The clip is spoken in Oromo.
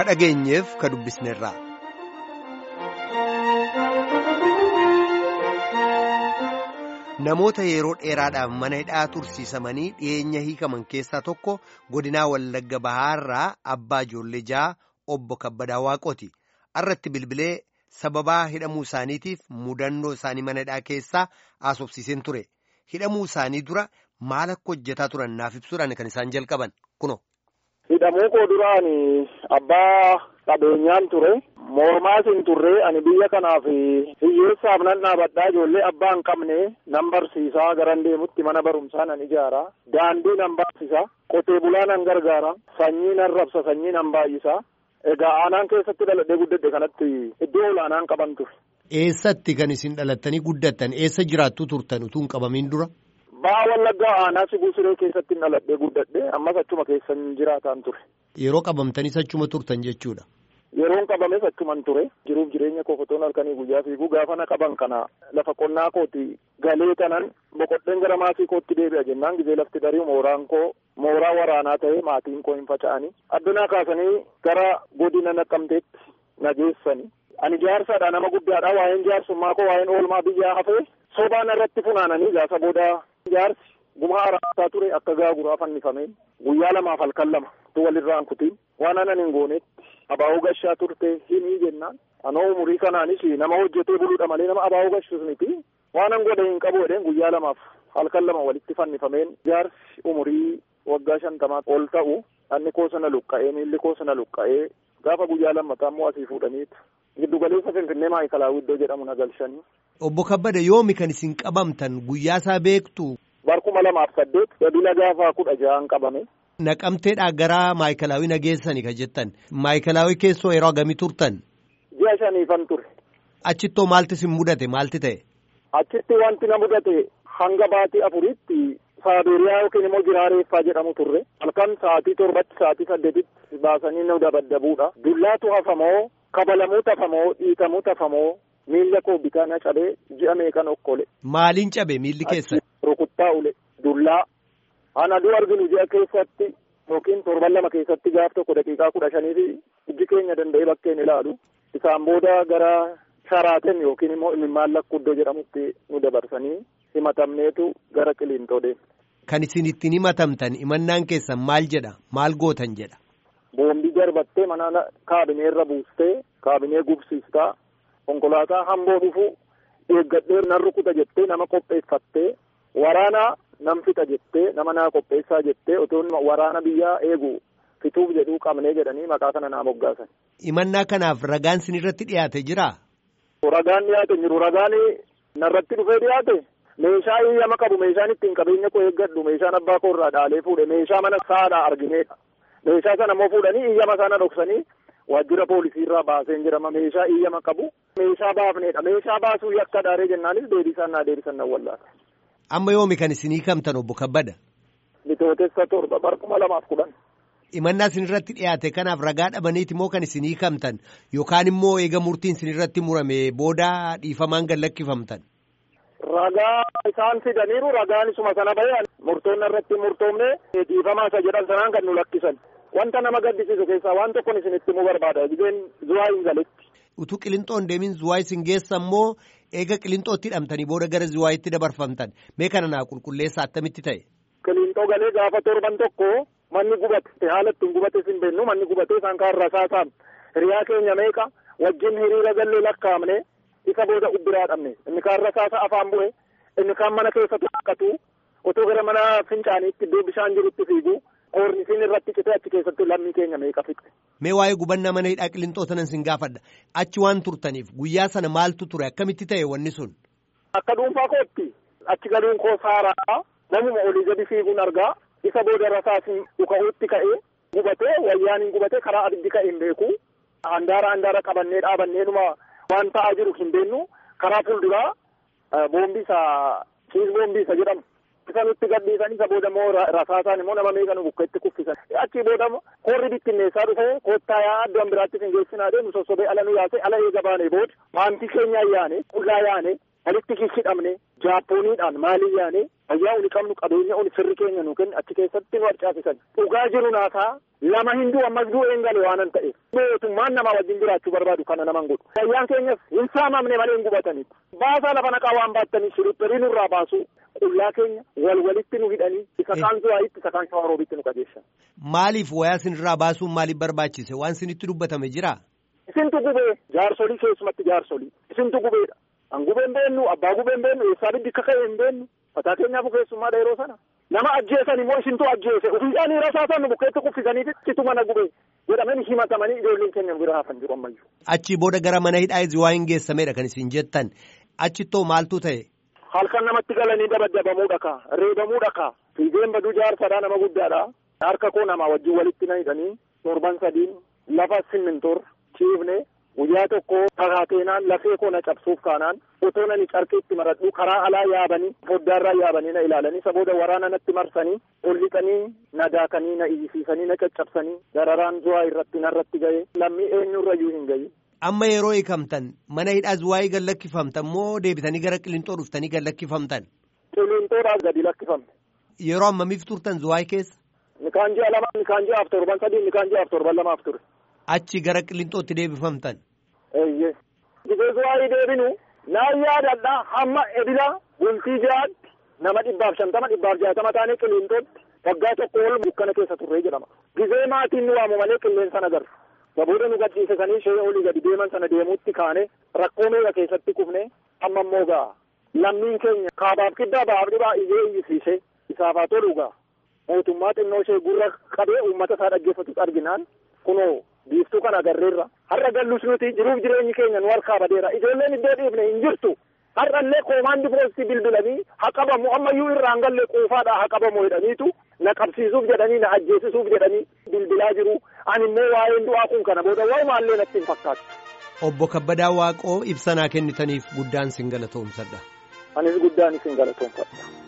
dhageenyeef ka dubbisneerra. Namoota yeroo dheeraadhaaf mana hidhaa tursiisamanii dhiyeenya hiikaman keessaa tokko godinaa Wallagga Bahaarraa abbaa ijoollee ja'a obbo Kabbadaa Waaqooti. Irratti bilbilee sababaa hidhamuu isaaniitiif mudannoo isaanii mana hidhaa keessaa haasofsiiseen ture. Hidhamuu isaanii dura maal akka hojjetaa turan naaf ibsuudhaan kan isaan jalqaban kuno. Hidhamuu koo duraan abbaa qabeenyaan ture. Mormaas hin turre ani biyya kanaaf hiyyeessaaf nan dhaabadhaa ijoollee abbaa hin qabne nan barsiisaa garan deemutti mana barumsaa nan ijaara. Daandii nan baasisa. Qotee bulaa nan gargaara. Sanyii nan rabsa sanyii nan baay'isa. Egaa aanaan keessatti dhaladhee guddadhe kanatti iddoo olaanaan qaban ture. Eessatti kan isin dhalattanii guddattan eessa jiraattu turtan utuu hin qabamin dura? Ba'aa Wallaggaa aanaa Sibuu Siree keessatti dhaladhee guddadhe ammas achuma keessan jiraataan ture. Yeroo qabamtanis achuma turtan jechuudha. Yeroon qabames achuman ture jiruuf jireenya koo fotoon halkanii guyyaa fiiguu gaafa na qaban kana lafa qonnaa kooti galee kanan boqodheen gara maatii kootti deebi'a jennaan gizee lafti darii mooraan koo mooraa waraanaa ta'ee maatiin koo hin faca'anii addunyaa kaasanii gara godina naqqamteetti na geessani. Ani jaarsaadha nama guddaadha waa'een jaarsummaa koo waa'een oolmaa biyyaa hafee sobaan irratti funaananii gaasa booda jaarsi gumaa araataa ture akka gaaguraa fannifameen guyyaa lamaaf halkan lama tu walirraan kutiin waan anan hin goonetti abaa'uu gashaa turte himii jennaan anoo umurii kanaanis nama hojjetee buluudha malee nama abaa'uu gashus miti waanan godhe hin qabu jedheen guyyaa lamaaf halkan lama walitti fannifameen jaarsi umurii waggaa shantamaa ol ta'u anni koo sana luqqa'ee miilli koo sana luqqa'ee gaafa guyyaa lammataa immoo asii fuudhaniitu giddugaleessa finfinnee maayikalaawii iddoo jedhamu na galchanii. Obbo Kabbada yoomi kan isin qabamtan guyyaa isaa beektu. Barkuma lamaaf saddeet dabila gaafa kudha ja'aan qabame. Naqamteedhaa gara maayikalaawii nageessani ka jettan maayikalaawii keessoo yeroo hagamii turtan. Ji'a shaniifan ture. Achittoo maalti isin mudate maalti ta'e? Achitti wanti na mudate hanga baatii afuritti saabeeriyaa yookiin immoo jiraareeffaa jedhamu turre halkan sa'aatii torbatti sa'aatii saddeetitti baasanii nu dabaddabuudha. Dullaatu hafamoo kabalamuu tafamoo dhiitamuu tafamoo miilla koo bitaa na cabee ji'a meeqan okkole. Maaliin cabe miilli keessan? Rukuttaa ule dullaa. Ana aduu arginu ji'a keessatti yookiin torban lama keessatti gaaf tokko daqiiqaa kudha shanii fi ijji keenya danda'ee bakkeen ilaalu. Isaan booda gara sharaaten yookiin immoo imimmaan lakkuddoo jedhamutti nu dabarsanii himatamneetu gara qiliintoo deemne. Kan isin ittiin himatamtan himannaan keessan maal jedha maal gootan jedha. Boombii darbattee mana kaabineerra buustee kaabinee gubsiistaa konkolaataa hamboo dhufu eeggadhee nan rukuta jettee nama qopheeffattee waraana nam fixa jettee nama naa qopheessaa jettee otoo waraana biyyaa eegu fituuf jedhuu qabnee jedhanii maqaa kana naa moggaasan. Himannaa kanaaf ragaan sin irratti dhiyaate jiraa? Ragaan dhiyaate jiru ragaan narratti dhufee dhiyaate meeshaa hiyyama qabu meeshaan ittiin qabeenya koo eeggadhu meeshaan abbaa koo irraa dhaalee fuudhe meeshaa mana saadhaa argineedha. Meeshaa sana immoo fuudhanii hiyyama sana dhoksanii waajjira poolisii irraa baaseen jedhama meeshaa hiyyama qabu meeshaa baafneedha meeshaa baasuu yakka dhaaree jennaanis deebisaan naa deebisan nan wallaata. Amma yoomi kan isin hiikamtan obbo Kabbada? Bitootessa torba barkuma lamaaf kudhan. Himannaa isin irratti dhiyaate kanaaf ragaa dhabaniiti moo kan isin hiikamtan yookaan immoo eega murtiin isin irratti murame booda dhiifamaan gad lakkifamtan? Ragaa isaan fidaniiru ragaan isuma sana bahee murtoonni irratti murtoomne dhiifamaa isa jedhan sanaan kan nu lakkisan. Wanta nama gaddisiisu keessaa waan tokkon isin itti himuu barbaada. Gizeen zuwaa hin galetti. Utuu qilinxoon deemin zuwaa isin geessan moo eega qilinxootti hidhamtanii booda gara zuwaayitti dabarfamtan mee kana naa qulqulleessa attamitti ta'e. Qilinxoo galee gaafa torban tokko manni gubate haala ittiin gubate sin beennu manni gubatee isaan kaan rasaasaan hiriyaa keenya meeqa wajjin hiriira gallee lakkaa'amne isa booda ubbiraa dhabne inni kaan rasaasa afaan bu'e inni kaan mana keessa tokkatu otoo gara mana fincaaniitti iddoo bishaan jirutti fiigu koornisiin irratti citee achi keessatti lammii keenya meeqa fixe. Mee waa'ee gubannaa mana hidhaa qilintoo sanan sin gaafadha. Achi waan turtaniif guyyaa sana maaltu ture akkamitti ta'e wanni sun? Akka dhuunfaa kootti achi galuun koo saaraa namuma olii gadi fiiguun argaa isa booda rasaasni dhuka'uutti ka'ee gubatee wayyaan hin gubatee karaa abiddi ka'e hin beeku. Handaara handaara qabannee dhaabanneenuma waan ta'aa jiru hin beennu karaa fuulduraa boombiisa kiis boombiisa jedhamu. isa nutti gadhiisan isa booda immoo rasaasaan immoo nama meeqa nu bukkeetti kuffisan achi booda koorri bittinneessaa dhufe koottaa yaa iddoo biraatti hin geessinaa deemu sossobee ala nu yaase ala eega baane booda maantii keenya yaane qullaa yaane walitti hidhamne jaappooniidhaan maalii yaane fayyaa uni qabnu qabeenya uni firri keenya nu kenne achi keessatti nu harcaasisan dhugaa jiru naataa lama hinduu ammas du'e hin gale waanan ta'e mootummaan nama wajjin jiraachuu barbaadu kana naman godhu fayyaan keenyas hin saamamne malee hin gubataniif baasaa lafa naqaa waan baattanii shiripperii nurraa baasu qullaa keenya wal walitti nu hidhanii isa kaan zuwaayitti isa kaan shawaroobitti nu qajeeshan. Maaliif wayaa sinirraa baasuun maaliif barbaachise waan sinitti dubbatame jira? Isintu gubee jaarsolii keessumatti jaarsolii isintu gubeedha. An gubee hin beennu abbaa gubee hin beennu eessaa biddi akka ka'e hin beennu mataa keenyaaf keessummaadha yeroo sana. Nama ajjeesan immoo isintu ajjeese ofiidhaan rasaasan nu bukkeetti kuffisanii citu mana gubee jedhamanii himatamanii ijoolleen keenya nu bira hafan jiru ammayyuu. Achi booda gara mana hidhaa waa hin geessamedha kan isin jettan achittoo maaltu ta'e? Halkan namatti galanii dabadabamuu dhakaa reebamuu dhakaa fiigeen baduu jaarsadhaa nama guddaadha. Harka koo namaa wajjin walitti na hidhanii torban sadiin lafa simmintoor ciifne guyyaa tokko kakaateenaan lafee koo na cabsuuf kaanaan otoo nani carqiitti maradhu karaa alaa yaabanii foddaarraa yaabanii na ilaalanii isa booda waraana natti marsanii ol lixanii na daakanii na iyyisiisanii na caccabsanii dararaan zuwaa irratti narratti ga'e lammii eenyurrayyuu hin gahin. Amma yeroo hiikamtan mana hidhaa zuwaayii gad lakkifamtan moo deebitanii gara qilintoo dhuftanii gad lakkifamtan? Qilintoodhaaf gadi lakkifamte. Yeroo ammamiif turtan zuwaayii keessa? Nikaan ji'a lama nikaan ji'aaf torban sadii nikaan ji'aaf torban lamaaf ture. Achi gara qilintootti deebifamtan? Eeyyee. Gizee zuwaayii deebinu naan yaadadha hamma edila bultii ja'aatti nama dhibbaaf shantama dhibbaaf jaatama taanee qilintootti waggaa tokko ol dukkana keessa turree jedhama. Gizee maatiin nu waamu malee qilleensa agarru. Booda nu gadhiisisanii ishee olii gadi deeman sana deemuutti kaane rakkoo meeqa keessatti kufne amma immoo gaa lammiin keenya kaabaaf kiddaa baaf dhibaa ijee iyyisiise isaaf haa tolu gaa mootummaa xinnoo ishee gurra qabee uummata isaa dhaggeeffatu arginaan kunoo biiftuu kana agarreerra har'a gallus nuti jiruuf jireenyi keenya nu harkaa badeera ijoolleen iddoo dhiifne hin jirtu har'allee koomaandi poostii bilbilanii haa qabamu ammayyuu irraan gallee quufaadhaa haa qabamu jedhaniitu na qabsiisuuf jedhanii na ajjeesisuuf jedhanii bilbilaa jiru ani immoo waa'een du'aa kun kana booda waa'umaallee natti hin fakkaatu. Obbo Kabbadaa Waaqoo ibsanaa kennitaniif guddaan sin galatoomsadha. Anis guddaan isin galatoomfadha.